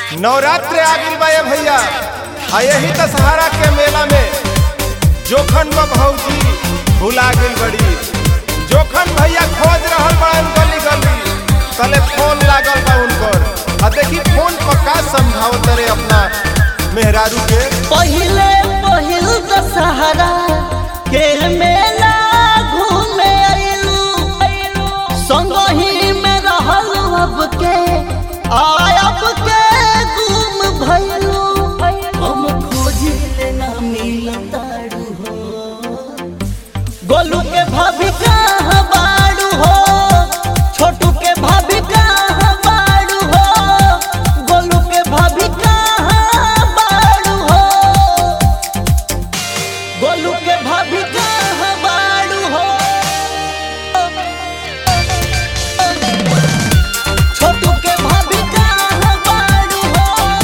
नवरात्र आ गइल बा ये भैया आ यही दशहरा के मेला में जोखन बा भौजी भुला गइल बड़ी जोखन भैया खोज रहल बड़न गली गली तले फोन लागल बा उनकर आ देखी फोन पर का समझावत रे अपना मेहरारू के पहिले पहिल दशहरा के मेला घूमे अइलू संगही में रहल अब के आयब के गुम भइलू हम खोजिले ना मिलताड़ू हो गोलू के भाभी कहाँ बाड़ू हो छोटू के भाभी कहाँ बाड़ू हो गोलू के भाभी कहाँ बाड़ू हो गोलू के भाभी कहाँ बाड़ू हो छोटू के भाभी कहाँ बाड़ू हो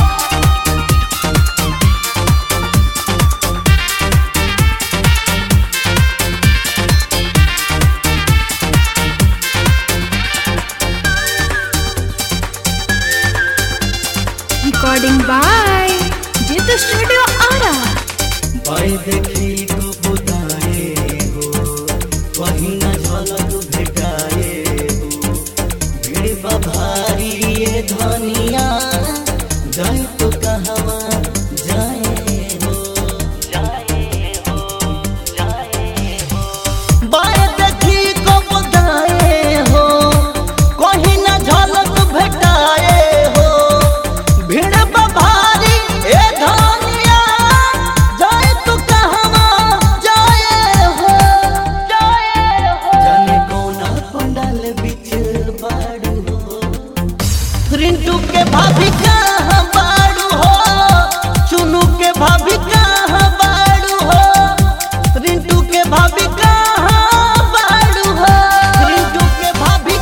Recording by Jitha Studio Ara. भाई देखी को बुदाए हो वही न झलक भेटाए हो भीड़ बा भारी ये धनिया जाए तो कहवा जाए हो जाए हो जाए हो बाय देखी को बुदाए हो कहीं न झलक भेटाए हो भीड़ बा भारी ए धनिया जाए तू कहवा जाए हो जाए हो जाने कौना पंडाल बिच बाड़ू हो रिंटू के भाभी कहाँ बाड़ू हो चुनू के भाभी कहाँ बाड़ू हो रिंटू के भाभी कहाँ बाड़ू हो रिंटू के भाभी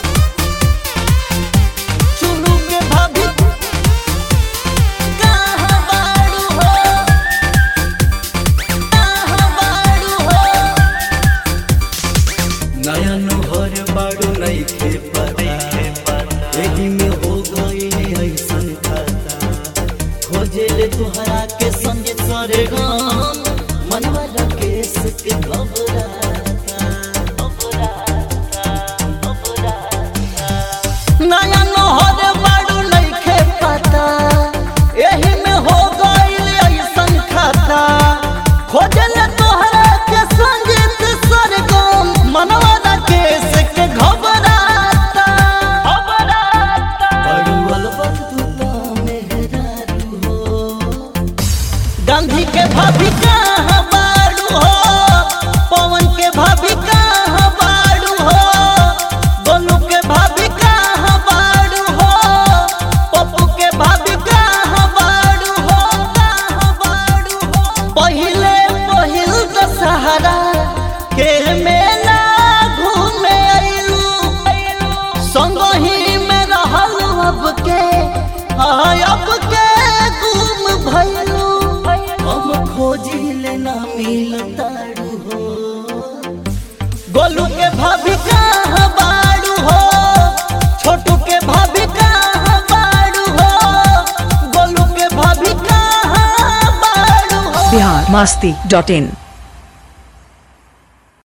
चुनू के भाभी कहाँ बाड़ू हो कहाँ बाड़ू हो नया नोहर बाड़ू नइखे पता एही में हो गई ऐसन खाता खोजे ले तुहरा के संगे सरे गम मनवा राकेश के घबराता घबराता घबराता नया नोहर बाड़ू नइखे पता एही में हो गइल ऐसन खाता खोजे ले तुहरा के संगे सरे गम मनवा राकेश के घबराता घबराता बाड़ू अलबत तू तो मेहरारू हो गांधी के भाभी कहाँ बाड़ू हो पवन के भाभी कहाँ बाड़ू हो गोलू के भाभी कहाँ बाड़ू हो पप्पू के भाभी कहाँ बाड़ू हो कहाँ बाड़ू हो पहिले पहिल दशहरा के मेला घूमे अइलू संगही में रहल अब के आयब के गुम भइलू हम खोजिले ना मिलताड़ू हो गोलू के भाभी कहाँ बाड़ू हो छोटू के भाभी कहाँ बाड़ू हो गोलू के भाभी कहाँ बाड़ू हो बिहार मस्ती डॉट इन